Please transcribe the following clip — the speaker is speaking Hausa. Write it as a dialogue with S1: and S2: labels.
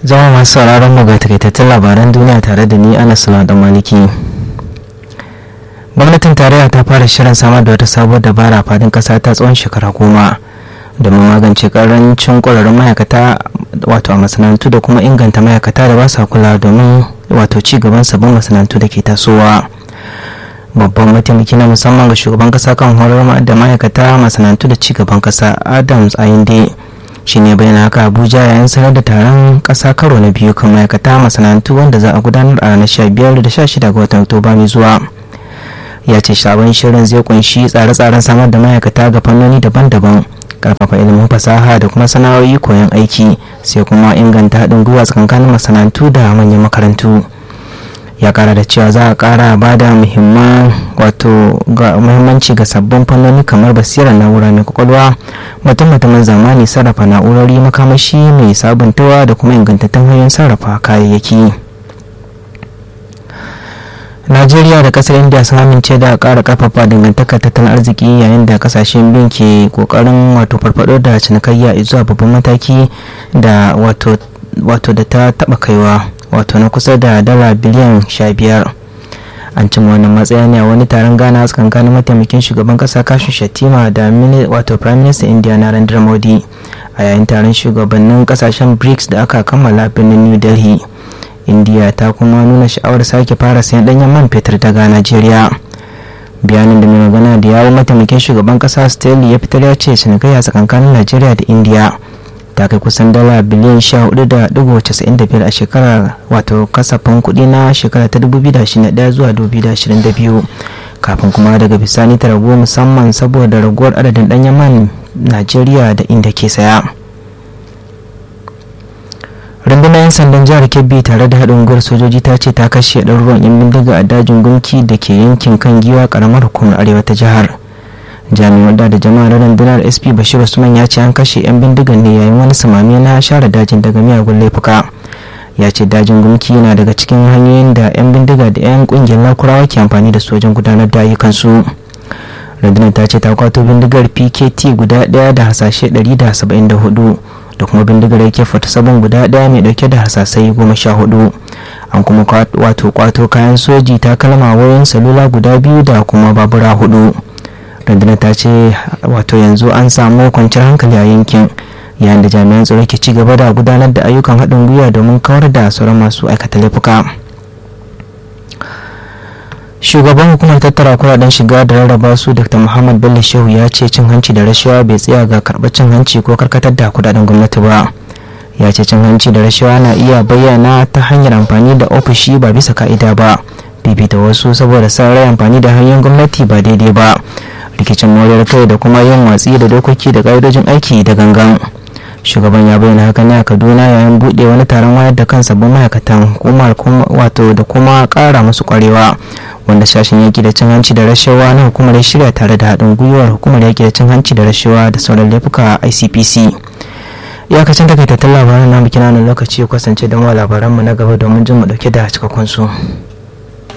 S1: zama masu sauraron mu ga takaitattun labaran duniya tare da ni anas da maliki gwamnatin tarayya ta fara shirin samar da wata sabuwar dabara fadin kasa ta tsawon shekara goma domin magance karancin kwararrun ma'aikata wato a masana'antu da kuma inganta ma'aikata da ba sa kula domin wato ci gaban sabbin masana'antu da ke tasowa babban mataimaki na musamman ga shugaban kasa kan horar da ma'aikata masana'antu da ci gaban kasa adams ayinde shi ne bayan haka abuja yayin sanar da taron kasa karo na biyu kan ma'aikata masana'antu wanda za a gudanar a ranar 15 da 16 ga watan oktoba mai zuwa ya ce sabon shirin zai kunshi tsare-tsaren samar da ma'aikata ga fannoni daban-daban karfafa ilimin fasaha da kuma sana'o'i koyon aiki sai kuma inganta haɗin gwiwa tsakanin masana'antu da manyan makarantu ya kara da cewa za a kara ba da muhimmanci ga sabbin fannoni kamar basirar na'ura mai kwakwalwa mutum mutumin zamani sarrafa na'urori makamashi mai sabuntawa da kuma ingantattun hanyoyin sarrafa kayayyaki najeriya da kasar india sun amince da kara karfafa dangantakar tattalin arziki yayin da kasashen biyun ke kokarin wato farfado da cinikayya zuwa babban mataki da wato da ta taba kaiwa wato na kusa da dala biliyan sha biyar an cimma wannan matsaya ne a wani taron gana tsakankanin mataimakin shugaban kasa kashin shatima da wato prime minister india narendra modi a yayin taron shugabannin kasashen brics da aka kammala birnin new delhi india ta kuma nuna sha'awar sake fara sayan danyen man fetur daga najeriya bayanin da mai magana da yawon mataimakin shugaban kasa stanley ya fitar ya ce cinikayya tsakankanin najeriya da india ta kai kusan dala biliyan 14.95 a shekarar wato kasafin kuɗi na shekara ta 2021 zuwa 2022 kafin kuma daga bisani ta ragu musamman saboda raguwar adadin ɗanyen man najeriya da inda ke saya rundunar 'yan sandan jihar kebbi tare da haɗin gwiwar sojoji ta ce ta kashe ɗaruruwan 'yan bindiga a dajin gunki da ke yankin kan giwa ƙaramar hukumar arewa ta jihar jami'an da jama'ar rundunar sp bashir usman ya ce an kashe 'yan bindigan ne yayin wani samami na share dajin daga miyagun laifuka ya ce dajin gumki yana daga cikin hanyoyin da 'yan bindiga da 'yan kungiyar lakurawa ke amfani da su wajen gudanar da ayyukansu rundunar ta ce ta kwato bindigar pkt guda daya da hasashe 174 da kuma bindigar yake fata sabon guda daya mai dauke da hasasai goma sha hudu an kuma wato kwato kayan soji takalma wayoyin salula guda biyu da kuma babura hudu rundunar ta ce wato yanzu an samu kwanciyar hankali a yankin yayin da jami'an tsaro ke ci gaba da gudanar da ayyukan haɗin gwiwa domin kawar da sauran masu aikata laifuka shugaban hukumar tattara kuɗaɗen shiga da rarraba su dr muhammad bello shehu ya ce cin hanci da rashawa bai tsaya ga karɓar cin hanci ko karkatar da kuɗaɗen gwamnati ba ya ce cin hanci da rashawa na iya bayyana ta hanyar amfani da ofishi ba bisa ka'ida ba bibita wasu saboda sa rai amfani da hanyar gwamnati ba daidai ba rikicin moriyar kai da kuma yin watsi da dokoki da ƙa'idojin aiki da gangan shugaban ya bayyana haka ne a kaduna yayin buɗe wani taron wayar da kan sabbin ma'aikatan hukumar wato da kuma ƙara musu ƙwarewa wanda sashen yaki da cin hanci da rashawa na hukumar shirya tare da haɗin gwiwar hukumar yaki da cin hanci da rashawa da sauran laifuka icpc iyakacin takaitattun labaran na bikin lokaci kasance da mu labaranmu na gaba domin jin mu dauke da cikakkun su.